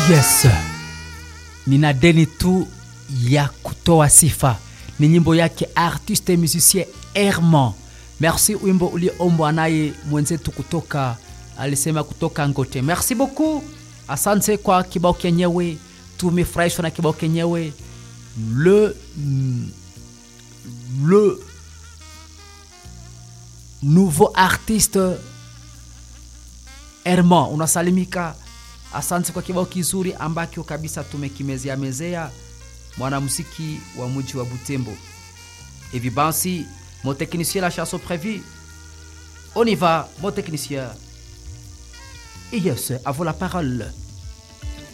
yes nina deni tu ya kutoa sifa ni nyimbo yake artiste musicien herman merci wimbo uliombwa naye mwenzetu kutoka alisema kutoka ngote merci beaucoup asante kwa kibao kenyewe tumefurahishwa na kibao kenyewe le le nouveau artiste herman unasalimika asante kwa kibao kizuri ambacho kabisa tumekimezea mezea mwanamuziki wa mji wa butembo hivi basi mon technicien la chanson prévue on y va mon technicien et yes à vous la parole